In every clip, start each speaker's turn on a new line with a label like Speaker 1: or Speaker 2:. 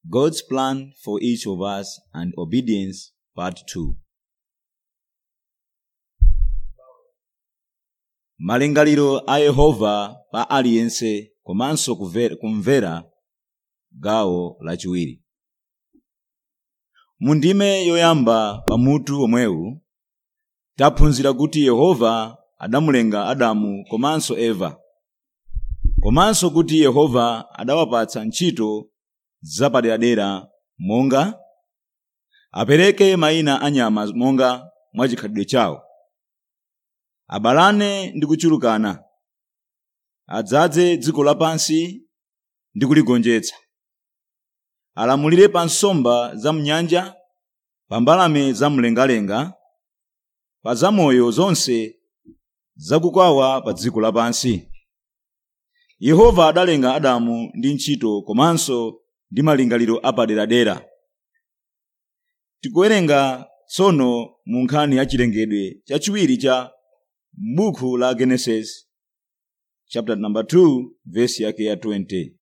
Speaker 1: God's plan for each of us and obedience, part 2. malingaliro a yehova pa aliyense komanso kuve- kumvera gawo lachiwiri mu ndime yoyamba pa mutu omwewu taphunzira kuti yehova adamulenga adamu komanso eva komanso kuti yehova adawapatsa ntchito zapaderadera monga apereke mayina a nyama monga mwachikhalidwe chawo abalane ndi kuchulukana adzaze dziko lapansi ndi kuligonjetsa alamulire pa nsomba za mnyanja pa mbalame zamlengalenga pa zamoyo zonse zakukwawa pa dziko lapansi yehova adalenga adamu ndi ntchito komanso ndi malingaliro apaderadera tikuwerenga tsono mu nkhani ya chilengedwe chachiwiri cha buku la genesis chapter number 2 verse yake ya 20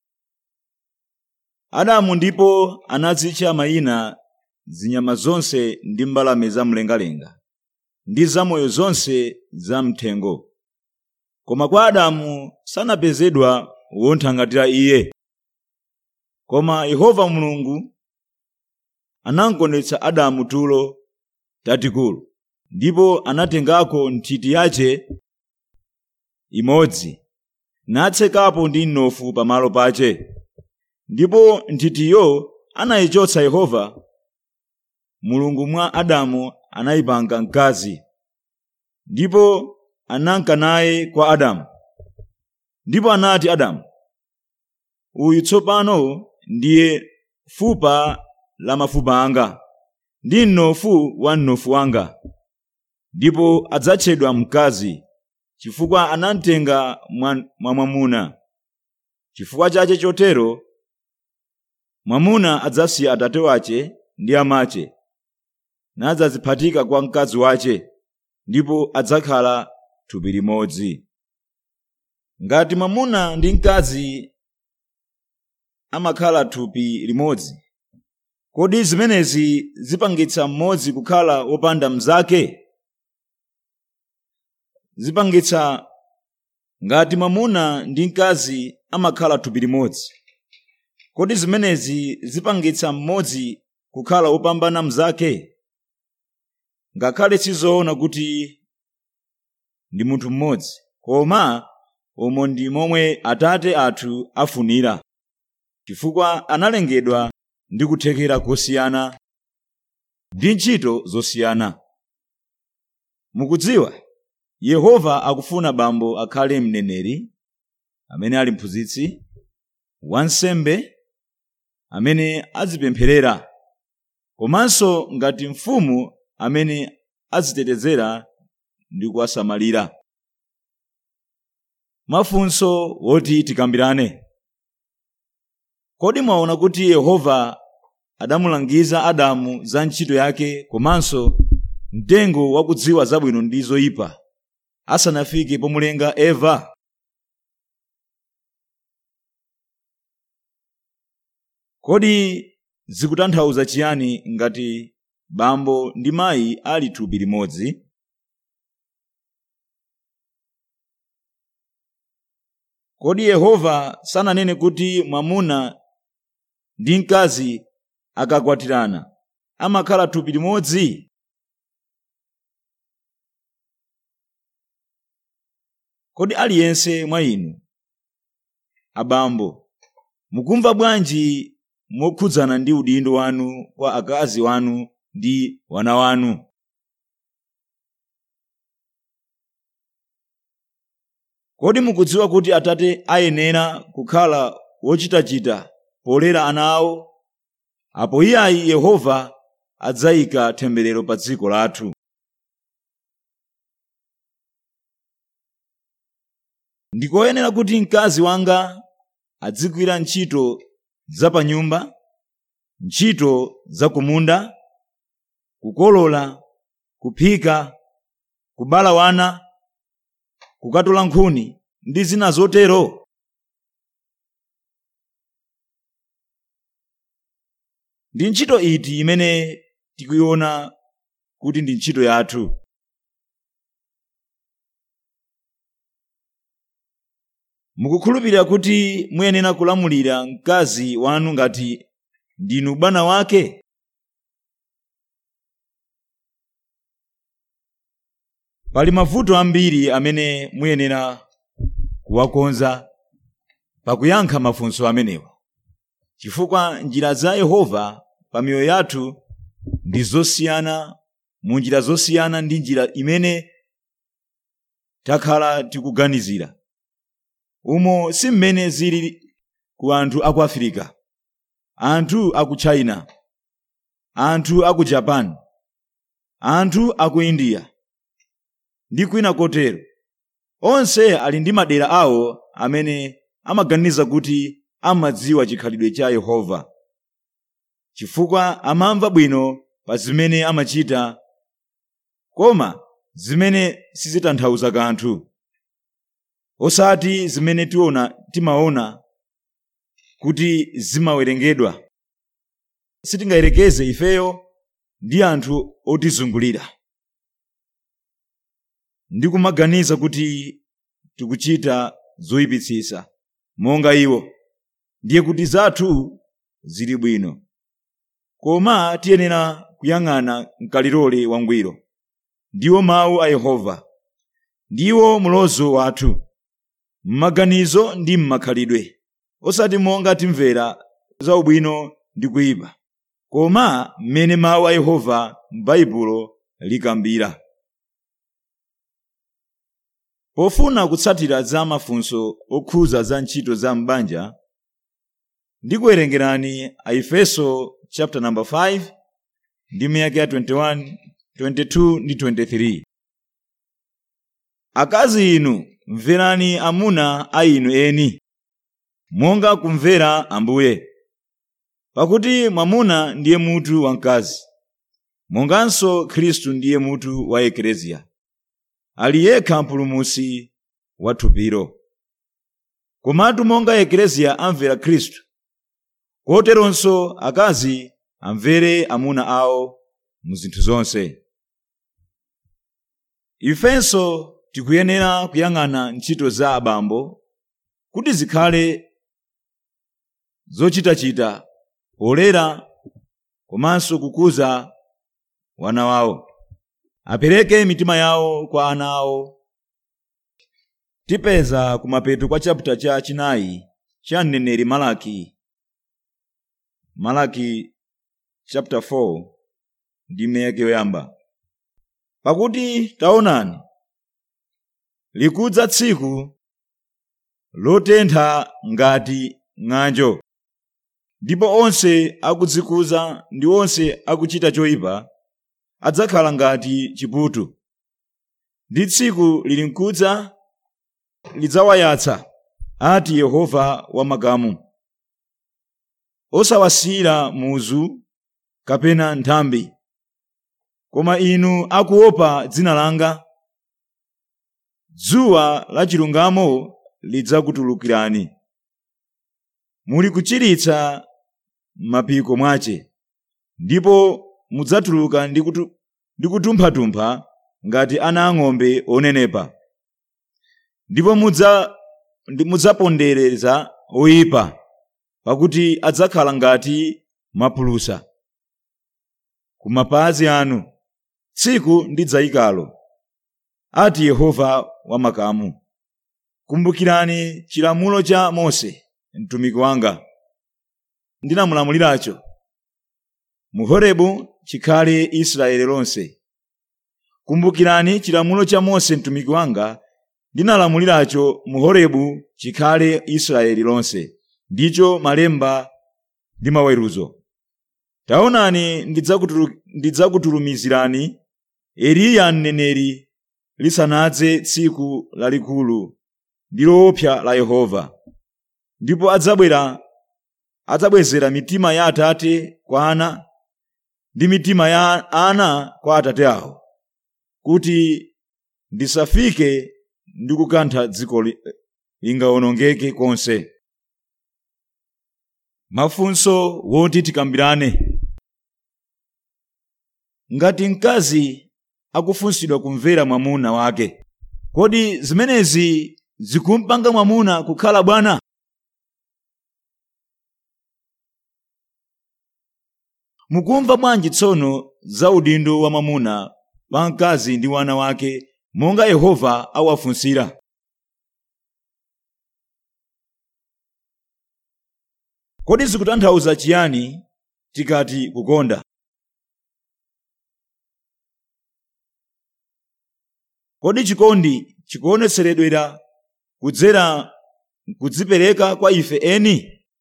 Speaker 1: adamu ndipo anazitcha mayina zinyama zonse ndi mbalame zamlengalenga ndi zamoyo zonse zamthengo koma kwa adamu sanapezedwa wonthangatira iye koma yehova mulungu anamkonetsa adamu tulo tatikulu ndipo anatengako nthiti yace imodzi natsekapo ndi mnofu pamalo pace ndipo nthitiyo anayichotsa yehova mulungu mwa adamu anayipanga mkazi ndipo ananka naye kwa adamu ndipo anati adamu uyu tsopano ndiye fupa la mafupa anga ndi mnofu wa mnofu wanga ndipo adzatchedwa mkazi chifukwa anamtenga mwa mwa mwamuna chifukwa chache chotero mwamuna adzasiya atate wace ndi amache nadzaziphatika kwa mkazi wace ndipo adzakhala thupi limodzi ngati mwamuna ndi mkazi amakhala thupi limodzi kodi zimenezi zipangitsa mmodzi kukhala wopanda mnzake zipangitsa ngati mwamuna ndi mkazi amakhala thupi limodzi kodi zimenezi zipangitsa mmodzi kukhala wopambana mnzake ngakhale sizoona kuti ndi munthu mmodzi koma umo ndi momwe atate athu afunira chifukwa analengedwa ndi kuthekera kosiyana ndi ntchito zosiyana mukudziwa yehova akufuna bambo akhale mneneri amene ali mphunzitsi wansembe amene azipempherera komanso ngati mfumu amene azitetezera ndi kuwasamalira mafunso woti tikambirane kodi mwaona kuti yehova adamulangiza adamu za ntchito yake komanso mtengo wakudziwa zabwino ndi zoyipa asanafike pomulenga eva kodi zikutanthauza chiyani ngati bambo ndi mayi ali thupi limodzi kodi yehova sananene kuti mwamuna ndi mkazi akakwatirana amakhala thupi limodzi kodi aliyense mwa inu abambo mukumva bwanji mokhudzana ndi udindo wanu kwa akazi wanu ndi wana wanu kodi mukudziwa kuti atate ayenera kukhala wochitachita polera ana awo apo iyayi yehova adzayika temberero pa dziko lathu ndikoyenera kuti mkazi wanga adzigwira ntchito za pa nyumba ntchito za kumunda kukolola kuphika kubala wana kukatola nkhuni ndi zina zotero ndi ntchito iti imene tikuiona kuti ndi ntchito yathu mukukhulupirira kuti muyenera kulamulira mkazi wanu ngati ndinu bwana wake pali mavuto ambiri amene muyenera kuwakonza pakuyankha mafunso amenewa chifukwa njira za yehova pa miyoyo yathu ndi zosiyana mu njira zosiyana ndi njira imene takhala tikuganizira umo si mmene zili ku anthu aku afirika anthu aku china anthu aku japan anthu aku india ndi kwina kotero onse ali ndi madera awo amene amaganiza kuti amadziwa chikhalidwe cha yehova chifukwa amamva bwino pa zimene amachita koma zimene sizitanthauza kanthu osati zimene tiona timaona kuti zimawerengedwa sitingayerekeze ifeyo ndi anthu otizungulira ndi kumaganiza kuti tikuchita zoyipitsitsa monga iwo ndiye kuti zathu zili bwino koma tiyenera kuyang'ana mkalilole wangwiro ndiwo mawu a yehova ndiwo mulozo wathu m'maganizo ndi m'makhalidwe osati monga timvera za ubwino ndi kuyipa koma mmene mawu a yehova m'baibulo likambira pofuna kutsatira za mafunso okhuza za ntchito za m'banja ndikuwerengerani aefeso chapter number 5 ndi miyake ya 21 22 ndi 23 akazi inu mverani amuna a inu eni monga kumvera ambuye pakuti mwamuna ndiye mutu wa mkazi monganso khristu ndiye mutu wa ekleziya ali yekha mpulumusi wa thupilo komatu monga ekleziya amvera khristu koteronso akazi amvere amuna awo mu zinthu zonse ifenso tikuyenera kuyang'ana ntchito za abambo kuti zikhale zochitachita polera komanso kukuza wana wawo apereke mitima yawo kwa ana awo tipeza kumapeto kwa chaputa cha chinayi cha mneneri malaki malaki chapter 4 ndi miyake yoyamba pakuti taonani likudza tsiku lotentha ngati ng'anjo ndipo onse akudzikuza ndi onse akuchita choyipa adzakhala ngati chiputu ndi tsiku lili mkudza lidzawayatsa ati yehova wamakamu osawasiyira muzu kapena nthambi koma inu akuopa dzina langa dzuwa la chilungamo lidzakutulukirani muli kuchiritsa m'mapiko mwache ndipo mudzatuluka ndi kutu- ndi kutumpha-tumpha ngati ana ang'ombe onenepa ndipo mudza ndi- mudzapondereza oyipa pakuti adzakhala ngati mapulusa ku mapazi anu tsiku ndidzayikalo ati yehova wamakamu kumbukirani chilamulo cha mose mtumiki wanga ndinamulamuliracho mu horebu chikhale israeli lonse kumbukirani chilamulo cha mose mtumiki wanga ndinalamuliracho mu horebu chikhale israeli lonse ndicho malemba ndi maweruzo taonani ndidzakutulu- ndidzakutulumizirani eliya mneneri lisanadze tsiku lalikulu ndi loopsa la yehova ndipo adzabwera adzabwezera mitima ya atate kwa ana ndi mitima ya ana kwa atate awo kuti ndisafike ndi kukantha dziko li- lingawonongeke konse mafunso woti tikambirane ngati mkazi akufunsidwa kumvera mwamuna wake kodi zimenezi zikumpanga mwamuna kukhala bwana mukumva bwanji tsono za udindo wa mwamuna pa mkazi ndi wana wake monga yehova awafunsira kodi zikutanthauza chiyani tikati kukonda kodi chikondi chikuonetseredwera kudzera kudzipereka kwa ife eni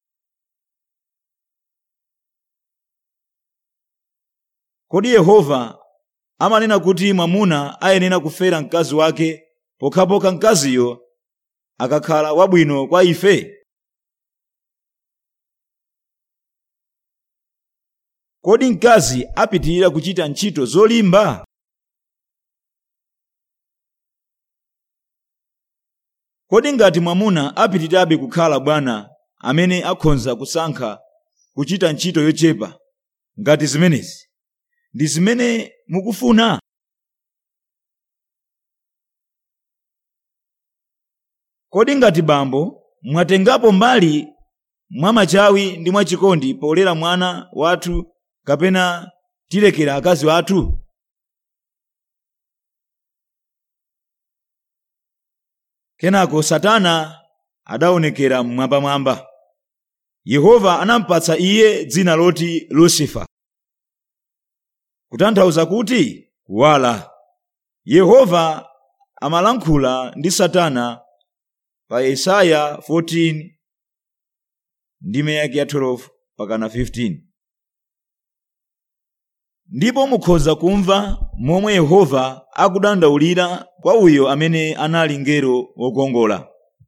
Speaker 1: kodi yehova amanena kuti mwamuna ayenera kufera mkazi wake pokhapokha mkaziyo akakhala wabwino kwa ife kodi mkazi apitirira kuchita ntchito zolimba kodi ngati mwamuna apitirirabe kukhala bwana amene akhonza kusankha kuchita ntchito yochepa ngati zimenezi ndi zimene mukufuna kodi ngati bambo mwatengapo mbali mwa machawi ndi mwachikondi polera mwana wathu kapena tilekera akazi wathu kenako satana adaonekera mmwambamwamba yehova anampatsa iye dzina loti lusifa kutanthauza kuti kuwala yehova amalankhula ndi satana pa yesaya 14 ndime yake ya 12 pakana 15 ndipo mukhoza kumva momwe yehova akudandaulira kwa uyo amene anali ngero wokongola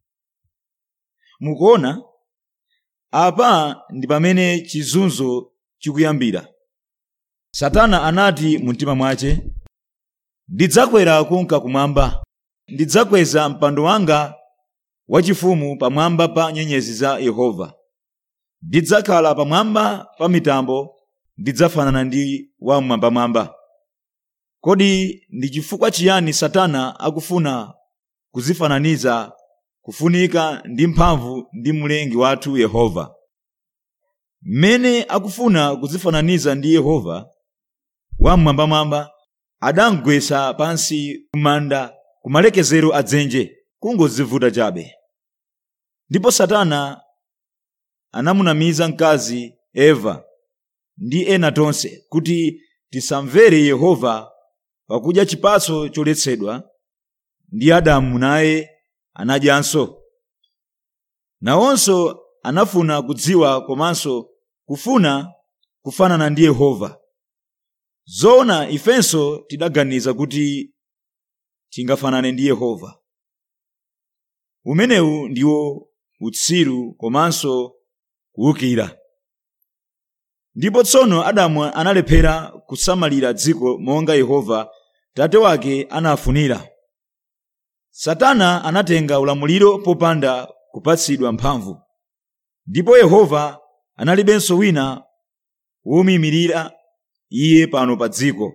Speaker 1: mukuona apa ndi pamene chizunzo chikuyambira satana anati mu mtima mwace ndidzakwera kunka kumwamba ndidzakweza mpando wanga wachifumu pamwamba pa nyenyezi za yehova ndidzakhala pamwamba pa mitambo ndidzafanana ndi wamwambamwamba kodi ndi chifukwa chiyani satana akufuna kuzifananiza kufunika ndi mphamvu ndi mlengi wathu yehova mmene akufuna kuzifananiza ndi yehova wamwambamwamba adamgwesa pansi kumanda kumalekezero adzenje kungozivuta chabe ndipo satana anamunamiza mkazi eva ndi ena tonse kuti tisamvere yehova pakudya chipatso choletsedwa ndi adamu naye anadyanso nawonso anafuna kudziwa komanso kufuna kufanana ndi yehova zoona ifenso tidaganiza kuti tingafanane ndi yehova umenewu ndiwo utsiru komanso kuwukira ndipo tsono adamu analephera kusamalira dziko monga yehova tate wake anafunira satana anatenga ulamuliro popanda kupatsidwa mphamvu ndipo yehova analibenso wina womuyimirira iye pano pa dziko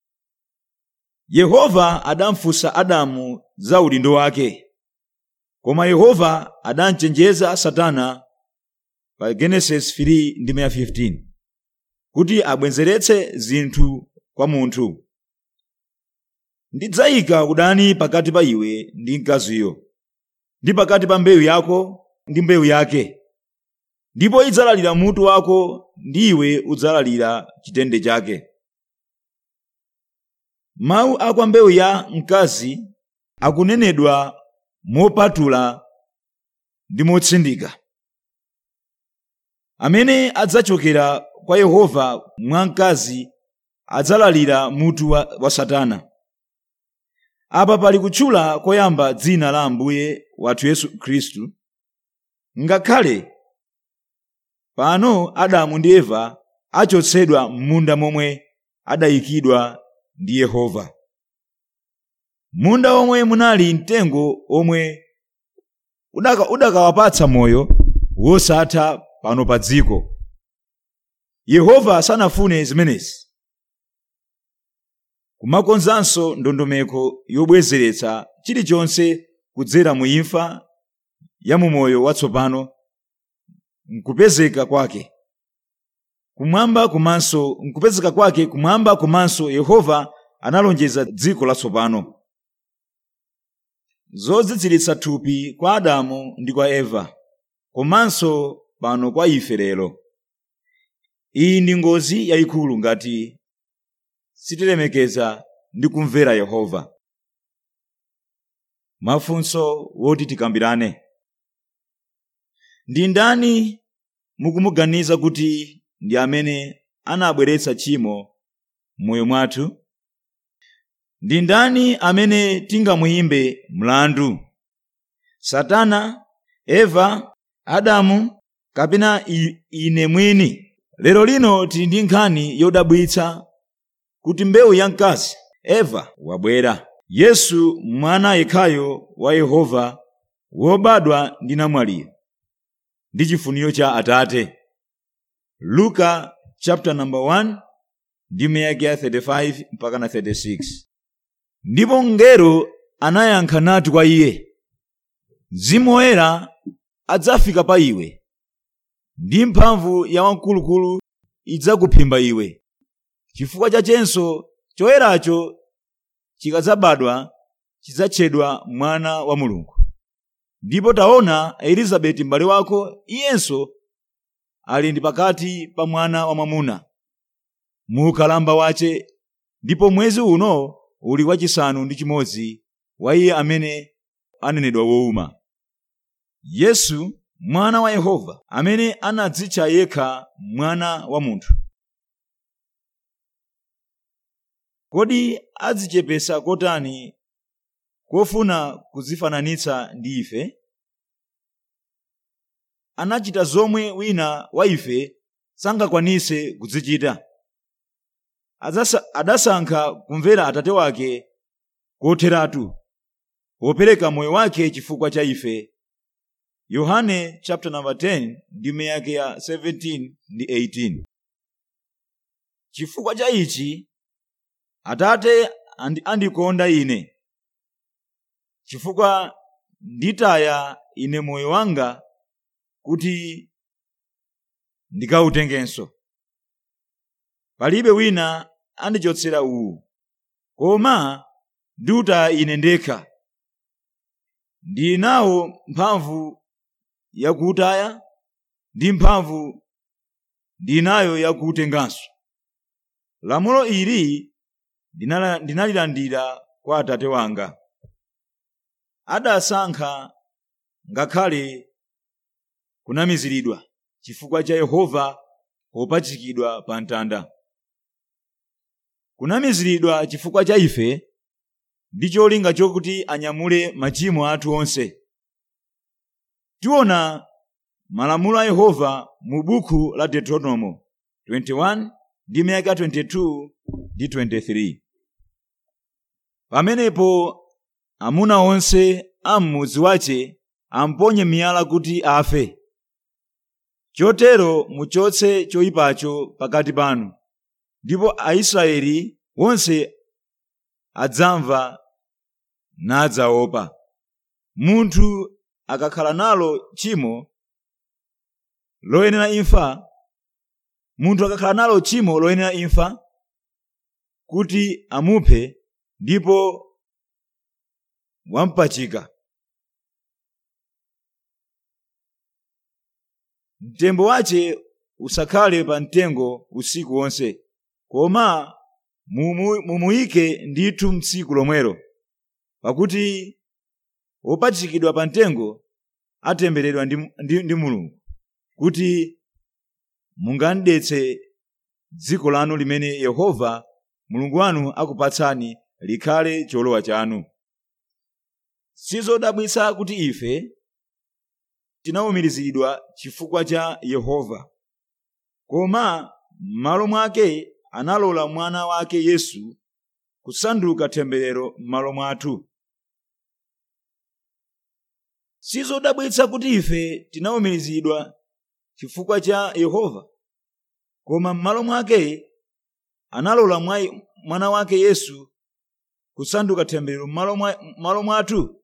Speaker 1: yehova adamfunsa adamu za udindo wake koma yehova adamchenjeza satana pa genesis 3 ndi 15 kuti abwenzeretse zinthu kwa munthu ndidzayika udani pakati pa iwe ndi mkaziyo ndi pakati pa mbewu yako ndi mbewu yake ndipo idzalalira mutu wako ndi iwe udzalalira chitende chake mawu a kwa mbewu ya mkazi akunenedwa mopatula ndi motsindika amene adzachokera kwa yehova mwa mkazi adzalalira mutu wa, wa satana apa pali kutchula koyamba dzina la ambuye wathu yesu khristu ngakhale pano adamu ndi eva achotsedwa m'munda momwe adayikidwa ndi yehova munda omwe munali mtengo omwe udaka- udakawapatsa moyo wosatha pano pa dziko yehova sanafune zimenezi kumakonzanso ndondomeko yobwezeretsa chilichonse kudzera mu imfa ya mumoyo watsopano nkupezeka kwake kumwamba komanso nkupezeka kwake kumwamba komanso yehova analonjeza dziko latsopano zodzidziritsa thupi kwa adamu ndi kwa eva komanso pano kwa ife lero iyi ndi ngozi yayikulu ngati sitilemekeza ndi kumvera yehova mafunso woti tikambirane ndi ndani mukumuganiza kuti ndi amene anabweretsa tchimo m'moyo mwathu ndi ndani amene tingamuyimbe mlandu satana eva adamu kapena i- ine mwini lero lino tili ndi nkhani yodabwitsa kuti mbewu ya mkazi eva wabwera yesu mwana yekhayo wa yehova wobadwa ndi namwaliyo ndi chifuniro cha atate luka chapter number 1 ndi miyake ya 35 mpaka na 36 ndipo mngelo anayankha nati kwa iye mzimu woyera adzafika pa iwe ndi mphamvu ya wamkulukulu idzakuphimba iwe chifukwa chachenso choyeracho chikadzabadwa chidzatchedwa mwana wa mulungu ndipo taona elizabeti m'bale wako iyenso ali ndi pakati pa mwana wa mwamuna mu ukalamba wace ndipo mwezi uno uli wachisanu ndi chimodzi wa iye amene anenedwa wowuma yesu mwana wa yehova amene anadzitcha yekha mwana wa munthu kodi adzichepesa kotani kofuna kudzifananitsa ndi ife anachita zomwe wina wa ife sangakwanise kuzichita Adzasa- adasankha kumvera atate wake kotheratu popereka moyo wake chifukwa cha ife yohane chapter number 10 ndime yake ya 17 ndi 18 chifukwa cha ichi atate andi- andikonda ine chifukwa nditaya ine moyo wanga kuti ndikawutengenso palibe wina andichotsera uwu koma ndiutaya ine ndekha ndili nawo mphamvu yakuutaya ndi mphamvu ndili nayo yakuutenganso lamulo ili ndinala- ndinalilandira kwa atate wanga adasankha ngakhale kunamiziridwa chifukwa cha yehova popachikidwa pa mtanda kunamiziridwa chifukwa cha ife ndi cholinga chokuti anyamule machimo athu onse tiona malamulo a yehova mu buku la deuteronomo 21 ndi miyaka 22 ndi 23 pamenepo amuna onse a m'mudzi wace amponye miyala kuti afe chotero muchotse choyipacho pakati panu ndipo aisraeli onse adzamva nadzaopa munthu akakhala nalo tchimo loyenera imfa munthu akakhala nalo tchimo loyenera imfa kuti amuphe ndipo wampachika mtembo wace usakhale pa mtengo usiku wonse koma mumu- mumuyike ndithu mtsiku lomwelo pakuti wopachikidwa pa mtengo atembereredwa ndi, ndi, ndi mulungu kuti mungandetse dziko lanu limene yehova mulungu wanu akupatsani likhale cholowa chanu sizodabwitsa kuti ife tinawumirizidwa chifukwa cha yehova koma m'malo mwake analola mwana wake yesu kusanduka temberero m'malo mwathu sizodabwitsa kuti ife tinawumirizidwa chifukwa cha yehova koma m'malo mwake analola mwa- mwana wake yesu kusanduka temberero m'malo mwa- m'malo mwathu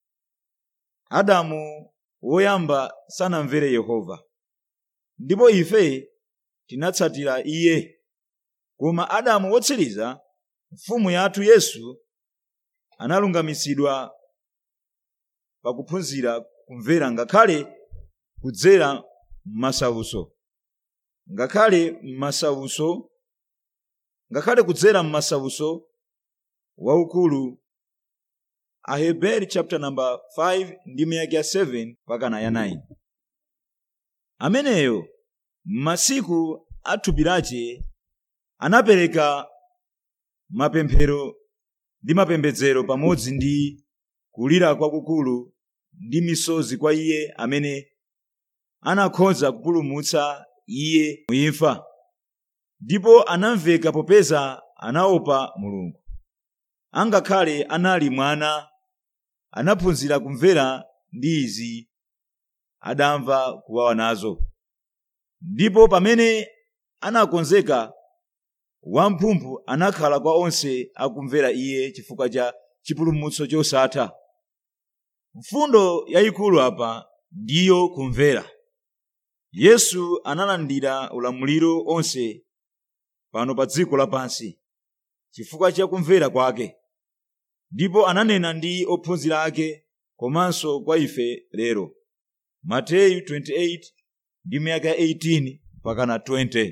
Speaker 1: adamu woyamba sanamvere yehova ndipo ife tinatsatira iye koma adamu wotsiriza mfumu yathu yesu analungamitsidwa pakuphunzira kumvera ngakhale kudzera m'masawuso ngakhale m'masawuso ngakhale kudzera m'masawuso waukulu aheberi chapter number 5 ndi miyake ya 7 pakana ya 9 ameneyo m'masiku a thupi lace anapereka mapemphero ndi mapembedzero pamodzi ndi kulira kwakukulu ndi misozi kwa iye amene anakhoza kupulumutsa iye muimfa ndipo anamveka popeza anaopa mulungu angakhale anali mwana anaphunzira kumvera ndi izi adamva kuwawa nazo ndipo pamene anakonzeka wamphumphu anakhala kwa onse akumvera iye chifukwa cha chipulumutso chosatha mfundo yayikulu apa ndiyo kumvera yesu analandira ulamuliro onse pano pa dziko lapansi chifukwa cha kumvera kwake ndipo ananena ndi ophunzira ake komanso kwa ife lero mateyu 28 ndi miyaka 18 pakana 20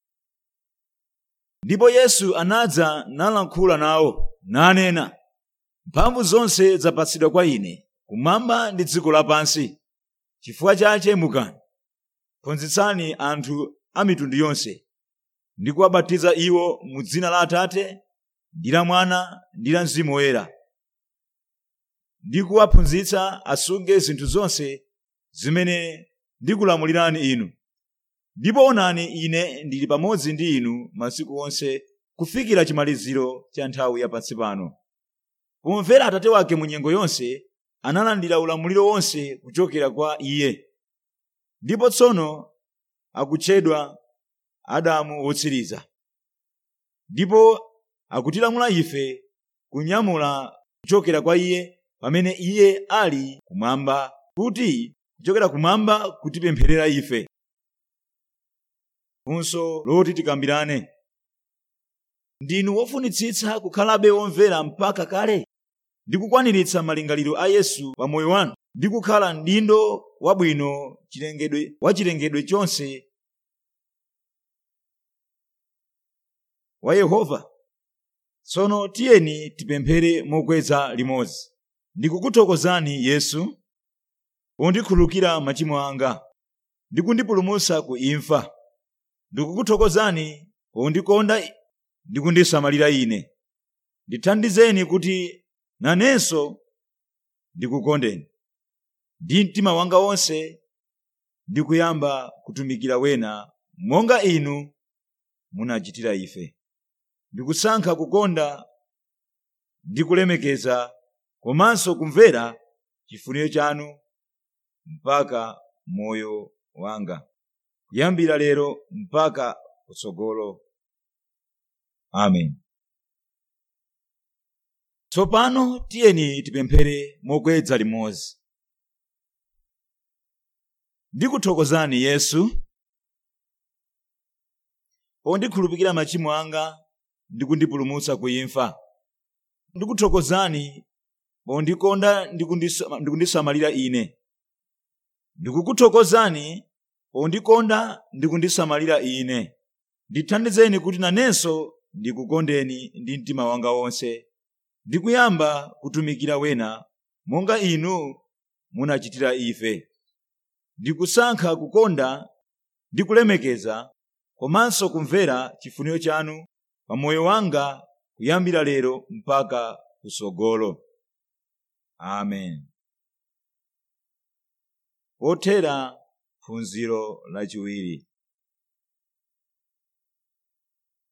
Speaker 1: ndipo yesu anadza nalankhula nawo nanena mphamvu zonse zapatsidwa kwa ine kumwamba ndi dziko lapansi chifukwa chache mukani phunzitsani anthu a mitundu yonse ndi kuwabatiza iwo mu dzina la atate ndi la mwana ndi la mzimu woyera ndi kuwaphunzitsa asunge zinthu zonse zimene ndikulamulirani inu ndipo onani ine ndili pamodzi ndi inu masiku onse kufikira chimaliziro cha nthawi yapansi pano pomvera atate wake mu nyengo yonse analandira ulamuliro wonse kuchokera kwa iye ndipo tsono akutchedwa adamu wotsiriza ndipo akutilamula ife kunyamula kuchokera kwa iye pamene iye ali kumwamba kuti kuchokera kumwamba kutipempherera ife funso loti tikambirane ndinu wofunitsitsa kukhalabe womvera mpaka kale ndi kukwaniritsa malingaliro a yesu pa moyo wanu ndi kukhala mdindo wabwino chilengedwe wa chilengedwe chonse wa yehova tsono tiyeni tipemphere mokweza limodzi ndikukuthokozani yesu pondikhululukira machimo anga ndi kundipulumutsa ku imfa ndikukuthokozani pondikonda ndi kundisamalira ine ndithandizeni kuti nanenso ndikukondeni ndi mtima wanga wonse ndikuyamba kutumikira wena monga inu munachitira ife ndikusankha kukonda ndi kulemekeza komanso kumvera chifuniro chanu mpaka moyo wanga kuyambira lero mpaka kutsogolo amen tsopano tiyeni tipemphere mokweza limodzi ndikuthokozani yesu pondikhululukira machimo anga ndi kundipulumutsa ku imfa ndikuthokozani pondikonda ndi kundisa- ndi kundisamalira ine ndikukuthokozani pondikonda ndi kundisamalira ine ndithandizeni kuti nanenso ndikukondeni ndi mtima wanga wonse ndikuyamba kutumikira wena monga inu munachitira ife ndikusankha kukonda ndi kulemekeza komanso kumvera chifuniro chanu pa moyo wanga kuyambira lero mpaka kusogolo amen pothera phunziro lachiwiri